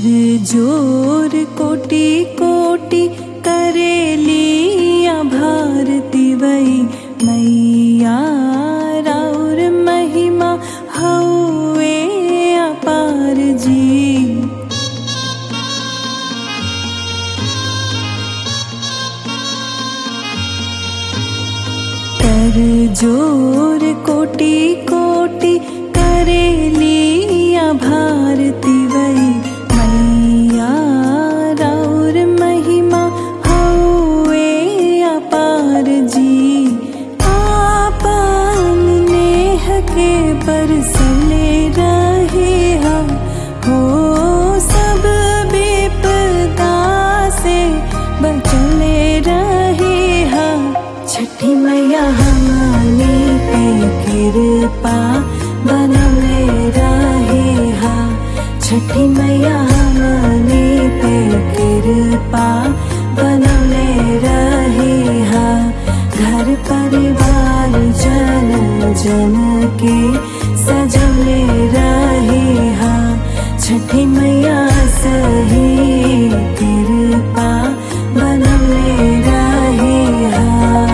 कर जोर कोटि कोटि करेलिया भारती वही मैया राउर महिमा हौवे अपार जी कर जोर कोटि कोटि करेलिया भारती वही मैया राउर महिमा हौवे अपार जी आपन नेह के बरसले रहे हम हो सब विपदा से बचले रहे हम छठी मैया हमारी पे कृपा बनले रहे हा छठी मैया हमारी पे कृपा बनले रहे हा घर परिवार जन जन के सजले रहे हा छठी मैया सही कृपा बनले रहे हा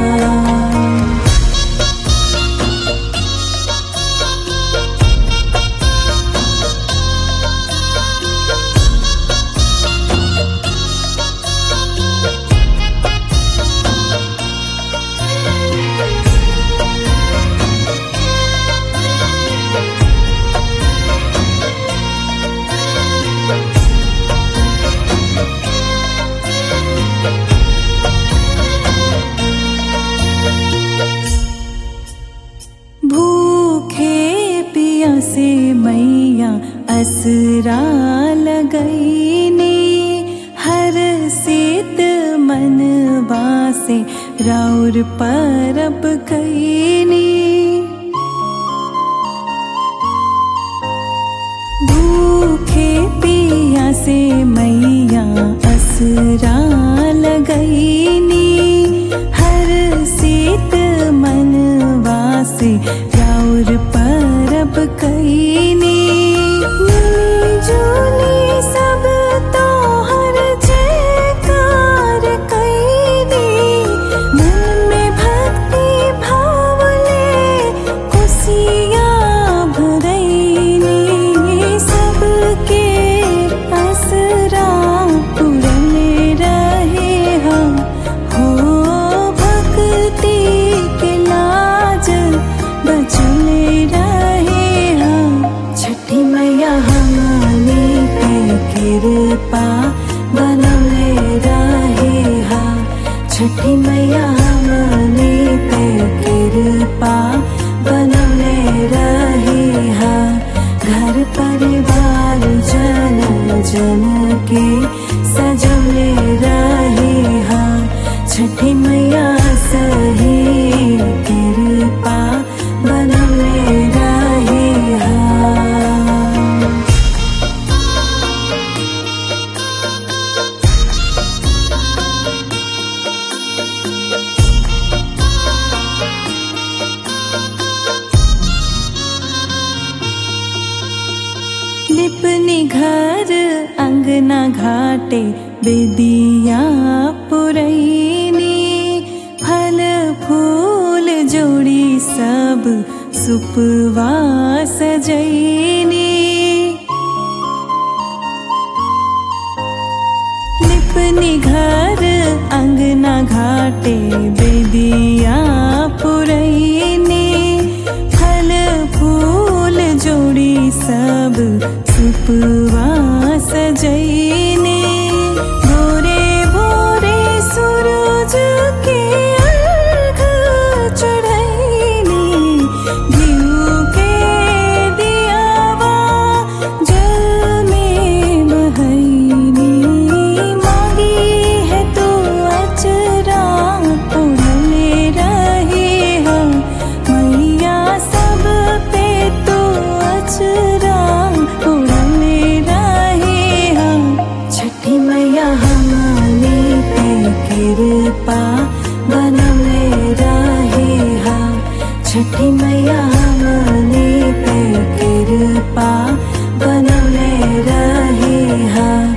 भूखे पिया से मैया असरा लगईने हर सीत मनवा से राउर परब कईने भूखे पिया से मैया असरा लगईनी हर सीत मनवा से राउर परब कईनी मिली-जुली सब तोहर जयकार कईनी मन में भक्ति भाव ले खुशियाँ भरईनी सबके असरा पुरले रहे हम हो भक्ति के लाजल बचले रहे हम छठी मैया हमारी पे कृपा बनले रहे हा छठी मैया हमारी पे कृपा बनले रहे हा घर परिवार जन जन के सजले रहे हा छठी मैया सही कृपा बनले रहे हा लिपनि घर अंगना घाटे बेदिया पुरैनी फल फूल जोड़ी सब सुपवा सजैनी लिपनि घर अंगना घाटे बेदिया पुरैनी फल फूल जोड़ी सब सुपवा सजैनी भोरे भोरे सूरज के अर्घ चढ़ैनी घिउ के दियावा जल में बहैनी मांगी है तो अचरा उड़ले रहे हम मैया सब पे तो अचरा उड़ले रहे हम छठी मैया हमारी पे कृपा बनले रहे हा छठी मैया हमारी पे कृपा बनले रहे हा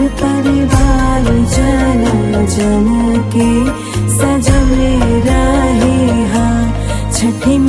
परिवार जन जन के सजले रहे हा छठी